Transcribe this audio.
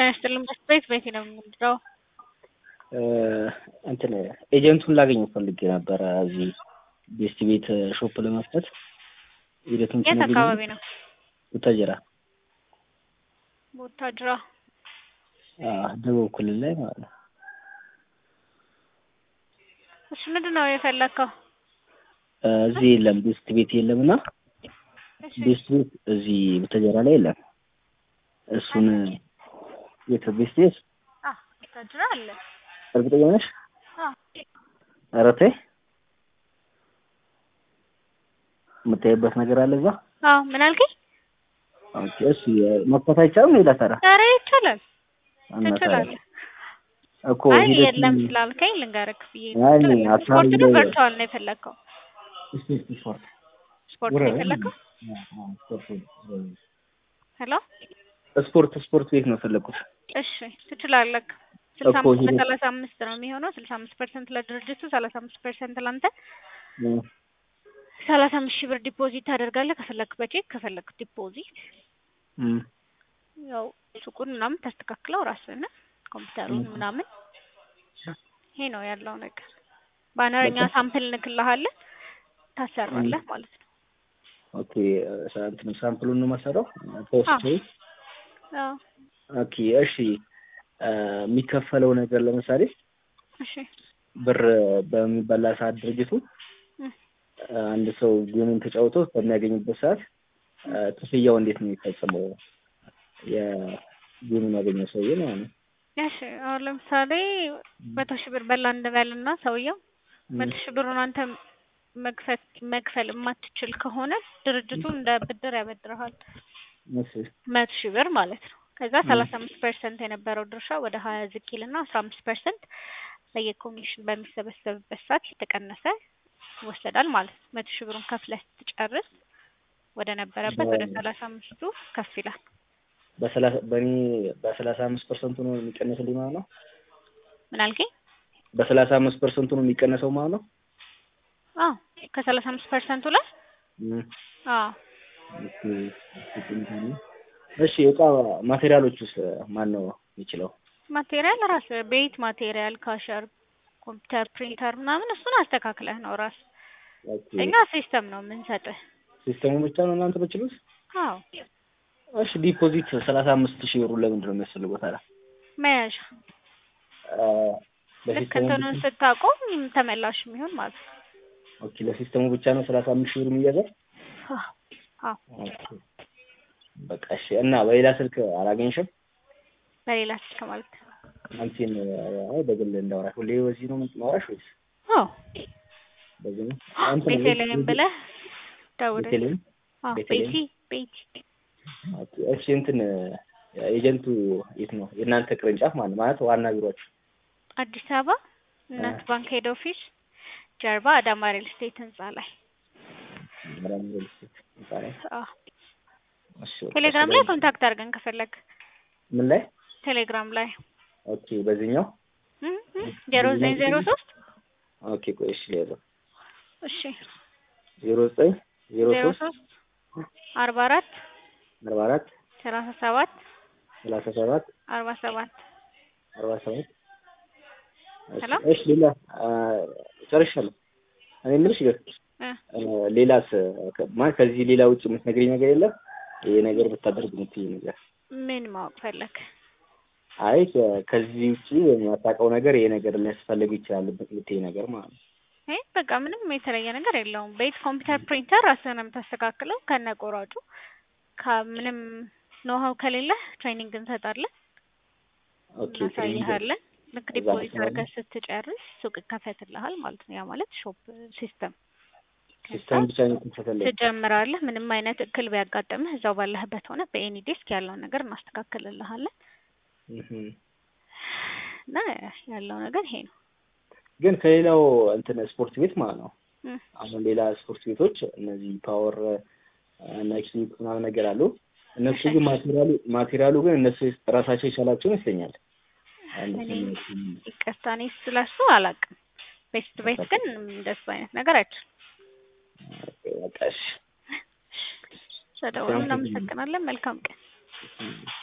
ጤና ይስጥልኝ ቤት ቤት ነው የምንድረው እንትን ኤጀንቱን ላገኝ ፈልጌ ነበረ እዚህ ቤስት ቤት ሾፕ ለመክፈት ሂደቱን የት አካባቢ ነው? ቡታጅራ ቡታጅራ ደቡብ ክልል ላይ ማለት ነው። እሺ ምንድን ነው የፈለግከው? እዚህ የለም ቤስት ቤት የለም እና እሺ ቤስት ቤት እዚህ ቡታጅራ ላይ የለም። እሱን የት ቤስት ቤት አ ቡታጅራ አለ። እርግጠኛ ነሽ? አ ኧረ ተይ የምታይበት ነገር አለ እዛ? አዎ ምን አልከኝ? ኦኬ እሺ መክፈት አይቻልም ሌላ ሰራ ኧረ ይቻላል እና ታዲያ ትችላለህ። እኮ አይ ሂደቱን- የለም ስላልከኝ ልንገርህ ብዬ ነው። አይ ትችላለህ። አካባቢ ስፖርት ነው ላይ- ቨርቹዋል ነው የፈለግከው? እስቲ እስቲ ስፖርት ስፖርት ነው የፈለግከው? ሄሎ ስፖርት ስፖርት ቤት ነው ፈለግኩት። እሺ ትችላለህ። ስልሳ እኮ አምስት ሂደት- በሰላሳ አምስት ነው የሚሆነው። ስልሳ አምስት ፐርሰንት ለድርጅቱ፣ ሰላሳ አምስት ፐርሰንት ለአንተ። ሰላሳ አምስት ሺህ ብር ዲፖዚት ታደርጋለህ። ከፈለክ በቼክ ከፈለክ ዲፖዚት። እም፣ ያው ሱቁን ምናምን ታስተካክለው ራስህ ነህ፣ ኮምፒውተሩን ምናምን። ይሄ ነው ያለው ነገር። ባነርኛ በቃ። ሳምፕል እንክልሃለን ታሰራለህ ማለት ነው። ኦኬ ሳ- እንትን ሳምፕሉን ነው የማሰራው ፖስት አዎ። አዎ ኦኬ እሺ አ፣ የሚከፈለው ነገር ለምሳሌ እሺ ብር በሚበላ ሰዓት ድርጅቱ እም። አንድ ሰው ጌሙን ተጫውቶ በሚያገኝበት ሰዓት አ፣ ክፍያው እንዴት ነው የሚፈጸመው? የጌሙን ያገኘው ሰውዬ ማለት ነው። እሺ አሁን ለምሳሌ መቶ ሺህ ብር በላ እንበልና ሰውየው መቶ ሺህ ብሩን አንተ መክፈል መክፈል የማትችል ከሆነ ድርጅቱ እንደ ብድር ያበድርሃል እሺ መቶ ሺህ ብር ማለት ነው። ከዛ ሰላሳ አምስት ፐርሰንት የነበረው ድርሻ ወደ ሀያ ዝቅ ይልና አስራ አምስት ፐርሰንት በየኮሚሽን በሚሰበሰብበት ሰዓት የተቀነሰ ይወሰዳል ማለት ነው። መቶ ሺህ ብሩን ከፍለህ ስትጨርስ ወደ ነበረበት ወደ ሰላሳ አምስቱ ከፍ ይላል። በሰላሳ በእኔ በሰላሳ አምስት ፐርሰንቱ ነው የሚቀነስልኝ ማለት ነው። ምን አልከኝ? በሰላሳ አምስት ፐርሰንቱ ነው የሚቀነሰው ማለት ነው። አዎ ከሰላሳ አምስት ፐርሰንቱ ላይ እም፣ አዎ ኦኬ፣ እሺ እቃ ማቴሪያሎች ውስጥ ማን ነው የሚችለው? ማቴሪያል ራስ ቤት ማቴሪያል፣ ካሸር፣ ኮምፒውተር፣ ፕሪንተር ምናምን እሱን አስተካክለህ ነው ራስ። ኦኬ፣ እኛ ሲስተም ነው የምንሰጥህ። ሲስተሙ ብቻ ነው እናንተ የምትችሉት? አዎ እሺ ዲፖዚት ሰላሳ አምስት ሺህ ብሩ ለምንድን ነው የሚያስፈልገው ታዲያ? መያዣ አ፣ ልክ ለሲስተሙ እንትኑን ስታቆም ተመላሽ የሚሆን ማለት ነው። ኦኬ፣ ለሲስተሙ ብቻ ነው ሰላሳ አምስት ሺህ ብር የሚያዘው? አዎ አዎ ኦኬ፣ በቃ እሺ። እና በሌላ ስልክ አላገኝሽም? በሌላ ስልክ ማለት ነው። አንቺን አይ በግል እንዳወራሽ ሁሌ በዚህ ነው የማወራሽ ወይስ አዎ በዚህ ነው? አንተ ነው ቤተልሔም ብለህ ደውለህ። ቤተልሔም? አዎ ቤተልሔም? ቤቲ ቤቲ ኦኬ፣ እሺ እንትን ኤጀንቱ የት ነው? የእናንተ ቅርንጫፍ ማለት ማለት ዋና ቢሮአችሁ? አዲስ አበባ እናት ባንክ ሄድ ኦፊስ ጀርባ አዳማ ሪል ስቴት ህንጻ ላይ። ምናምን ሪል ስቴት ይባላል። አዎ እሺ፣ ቴሌግራም ላይ ኮንታክት አድርገን ከፈለግ ምን ላይ? ቴሌግራም ላይ ኦኬ፣ በዚህኛው ዜሮ ዘጠኝ ዜሮ ሶስት ኦኬ፣ ቆይ እሺ፣ ሌላ እሺ ዜሮ ዘጠኝ ዜሮ ዜሮ ሶስት ሶስት አርባ አራት አርባ አራት ሰላሳ ሰባት ሰላሳ ሰባት አርባ ሰባት አርባ ሰባት ሄሎ? እሺ፣ ሌላ አ፣ ጨርሻለሁ። እኔ የምልሽ ግን እ አ፣ ሌላስ ከ- ማለት ከዚህ ሌላ ውጭ የምትነግሪኝ ነገር የለም? ይሄ ነገር ብታደርግ የምትይኝ ነገር? ምን ማወቅ ፈለግ? አይ ከ- ከዚህ ውጭ የማታውቀው ነገር ይሄ ነገር ሊያስፈልግ ይችላል የምትይኝ ነገር ማለት ነው። ይሄ በቃ ምንም የተለየ ነገር የለውም። ቤት ኮምፒውተር፣ ፕሪንተር ራስህን ነው የምታስተካክለው ከነ ቆራጩ። ከምንም ኖሃው ከሌለ ትሬኒንግ እንሰጣለን፣ ኦኬ እናሳይሃለን። ልክ እዛ ዲፖዚት መስራት አድርገህ ስትጨርስ ሱቅ ይከፈትልሃል ማለት ነው። ያ ማለት ሾፕ ሲስተም ሲስተም ብቻ ነው የምትፈተለው። ትጀምራለህ። ምንም አይነት እክል ቢያጋጥምህ እዛው ባለህበት ሆነ በኤኒ ዴስክ ያለውን ነገር እናስተካክልልሃለን እህ እና ያለው ነገር ይሄ ነው። ግን ከሌላው እንትን ስፖርት ቤት ማለት ነው እም። አሁን ሌላ ስፖርት ቤቶች እነዚህ ፓወር ናይኪ ምናምን ነገር አሉ። እነሱ ግን ማቴሪያሉ ማቴሪያሉ ግን እነሱ ራሳቸው የቻላቸው ይመስለኛል። አንድ እኔ ስም- ይቅርታ እኔ ስለሱ አላውቅም። ቤስት ቤት ግን እንደሱ አይነት ነገር አይችልም። በቃ እሺ። ስለደወሉ እናመሰግናለን። መልካም ቀን። እም።